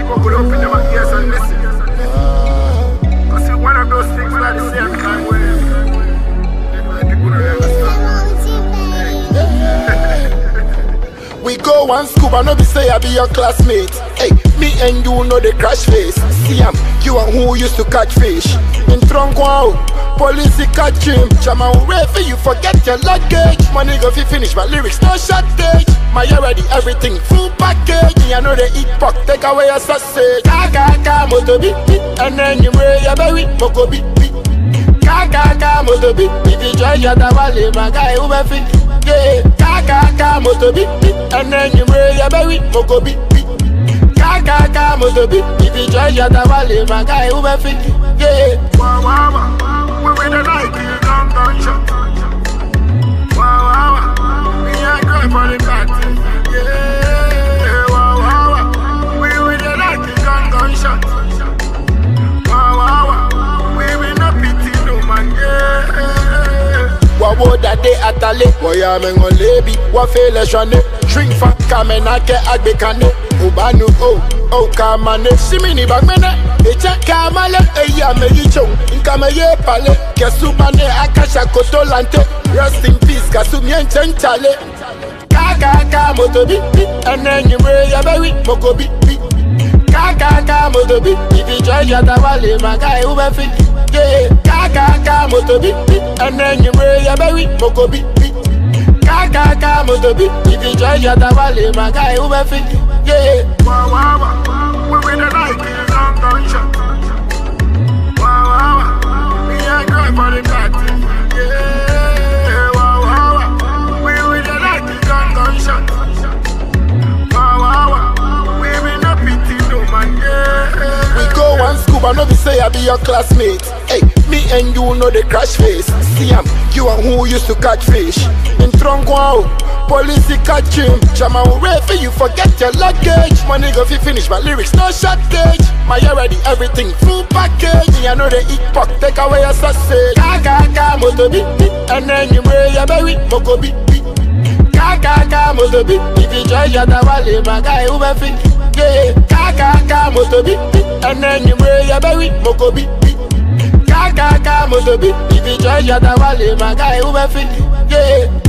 people could open their ears and listen. Cause it's one of those things that the same time where my people don't understand. We go one scuba, no be say I be your classmate. Hey, me and you know the crash face. See am, you and who used to catch fish. In trunk wow, police he catch him. Chama wait for you forget your luggage. Money go fi finish, my lyrics no shortage. My already everything full package. Me I know they eat pork, take away your sausage. Kaka kaka moto beat beat, and then you wear your berry, moko beat beat. Kaka kaka moto beat, if you join your tawale, my guy who be fit. Yeah, kaka kaka moto beat beat, and then you wear your berry, moko beat beat. Kaka kaka moto beat, if you join your tawale, my guy who be fit. Yeah. Wow, wow, wow. We with the Nike gun gunshot. Wow, wow, wow. Me and girl for the party. Yeah, wow, wow, wow. We with the Nike gun gunshot. Wow, wow, wow. We will not pity no man. Yeah. wawo dade atale wọ́yà mẹ́ngàn lébi wọ́n fẹ́ lẹ́sọ̀nẹ́ drink fa kàmẹ́nàkẹ́ àgbékané òbánu o o kàmáné símìnì bàgbẹ́nẹ́ èjẹ́ kàmálẹ̀ èyí àmẹ́yí tsòun nkàmẹ́yẹ palẹ̀ kẹsùbánẹ́ akásàkótó lantẹ́ rest in peace kàsùmíẹ́ ntsẹ́ntsálẹ̀ kàkàkà mọ́tò bí bí ẹnẹ́ nyìmúre yabẹ́wì mọ́kò bí bí kàkàkà mọ́tò bí ìfìjọ́ ìyàtà wà lè má ká ewu bẹ́ fi yé kàkàkà mọ́tò bí bí ẹnẹ́ nyìmúre yabẹ́wì mọ́kò bí bí kàkàkà mọ́tò bí ìfìjọ́ ìyàtà wà lè má ká ewu bẹ́ fi yé. Wow, wow, wow. We with the Nike gun gunshot. Wow, wow, wow. Me and girl for the party. Yeah, wow, wow, wow. We with the Nike gun gunshot. Wow, wow, wow. We will not pity no man. Yeah. We go one scuba, no be say I be your classmate. Hey, me and you know the crash face. See am, you and who used to catch fish. In trunk wow, police he catch him. Chama wait for you forget your luggage. Money go fi finish, my lyrics no shortage. My already everything full package. Me I know they eat pork, take away your sausage. Kaka kaka moto beat beat, and then you wear your berry, moko beat beat. Kaka moto beat, if you join your tawale, my guy who be fit. Yeah, kaka moto beat beat, and then you wear your berry, moko beat beat. Kaka moto beat, if you join your tawale, my guy who be fit. Yeah.